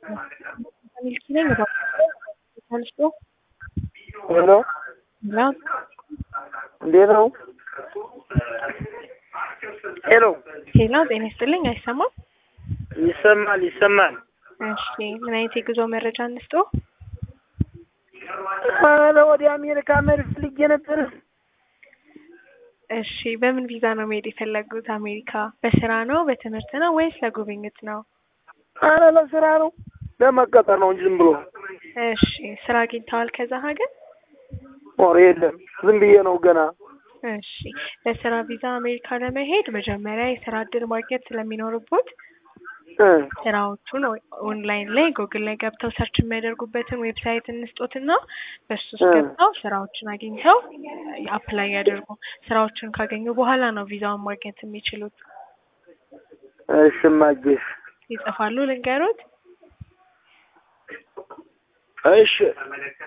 ሚልኪ ነኝ። ተነስቶ ሄሎ እና እንዴት ነው? ሄሎ ሄሎ፣ ጤና ይስጥልኝ። አይሰማም? ይሰማል ይሰማል። እሺ፣ ምን አይነት የጉዞ መረጃ እንስጦ? ኧረ ወደ አሜሪካ መሄድ ፈልጌ ነበር። እሺ፣ በምን ቪዛ ነው መሄድ የፈለጉት? አሜሪካ በስራ ነው በትምህርት ነው ወይስ ለጉብኝት ነው? ኧረ ለስራ ነው ለመቀጠር ነው እንጂ ዝም ብሎ እሺ፣ ስራ አግኝተዋል ከዛ ሀገር? ኧረ የለም ዝም ብዬ ነው ገና። እሺ፣ ለስራ ቪዛ አሜሪካ ለመሄድ መጀመሪያ የስራ እድል ማግኘት ስለሚኖርቦት እ ስራዎቹን ኦንላይን ላይ ጉግል ላይ ገብተው ሰርች የሚያደርጉበትን ዌብሳይት እንስጦትና በሱ ውስጥ እ ገብተው ስራዎችን አግኝተው አፕላይ ያደርጉ። ስራዎችን ካገኙ በኋላ ነው ቪዛውን ማግኘት የሚችሉት። እሺ እማዬሽ ይጽፋሉ ልንገሩት። እሺ